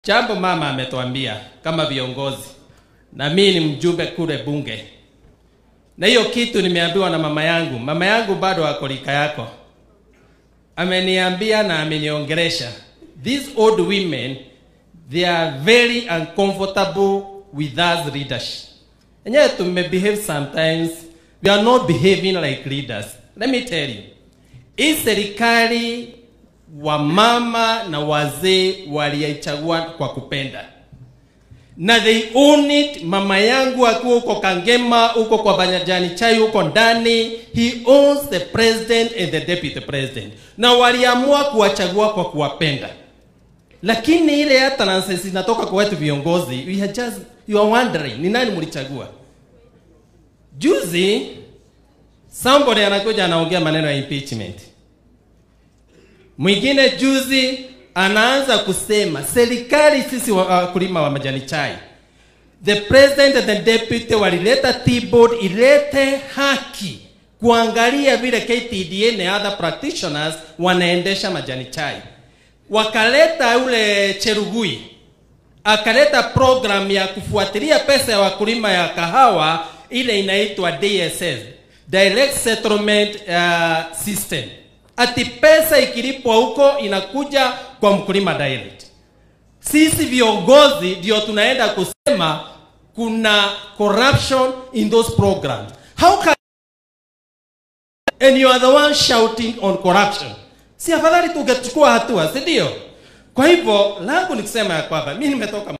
Jambo mama ametuambia kama viongozi, na mimi ni mjumbe kule bunge, na hiyo kitu nimeambiwa na mama yangu. Mama yangu bado ako rika yako, ameniambia na ameniongelesha, these old women they are very uncomfortable with us leaders. Enyewe tumebehave sometimes, we are not behaving like leaders. Let me tell you, hii serikali wamama na wazee waliichagua kwa kupenda na they own it. Mama yangu akiwa huko Kangema, huko kwa Banyajani Chai, huko ndani, he owns the president and the deputy president, na waliamua kuwachagua kwa kuwapenda. Lakini ile hata nonsense inatoka kwa wetu viongozi, we are just you are wondering ni nani mlichagua. Juzi somebody anakuja anaongea maneno ya impeachment Mwingine juzi anaanza kusema serikali, sisi wakulima wa majani chai, the president and the deputy walileta T-board ilete haki kuangalia vile KTDA na other practitioners wanaendesha majani chai. Wakaleta ule Cherugui akaleta program ya kufuatilia pesa ya wakulima ya kahawa ile inaitwa DSS, Direct Settlement uh, System ati pesa ikilipwa huko inakuja kwa mkulima direct. Sisi viongozi ndio tunaenda kusema kuna corruption in those programs. How can and you are the one shouting on corruption? Si afadhali tungechukua hatua, si ndio? Kwa hivyo langu ni kusema ya kwamba mimi nimetoka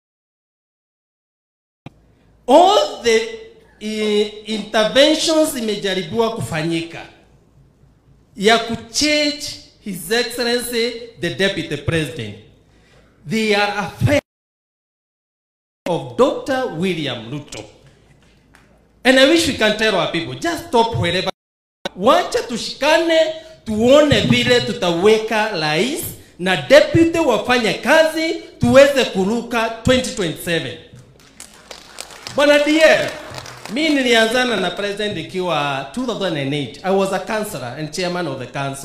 all the uh, interventions imejaribiwa kufanyika ya kuchange his excellency the deputy president they are affair of dr william ruto and i wish we can tell our people just stop wherever wacha tushikane tuone vile tutaweka rais na deputy wafanye kazi tuweze kuruka 2027 bwana dier mi nilianzana na president ikiwa 2008 i was a councillor and chairman of the council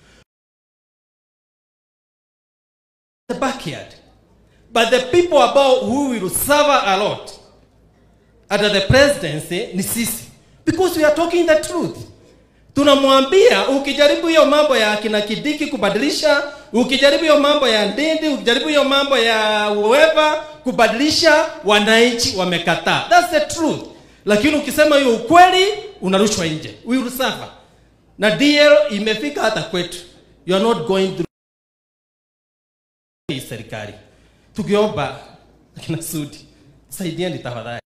the backyard but the people about who will suffer a lot under the presidency ni sisi because we are talking the truth tunamwambia ukijaribu hiyo mambo ya kina kidiki kubadilisha ukijaribu hiyo mambo ya ndindi ukijaribu hiyo mambo ya whoever kubadilisha wananchi wamekataa that's the truth lakini ukisema hiyo ukweli unarushwa nje we will suffer na DL imefika hata kwetu you are not going through hii serikali tukiomba akina Sudi saidieni tafadhali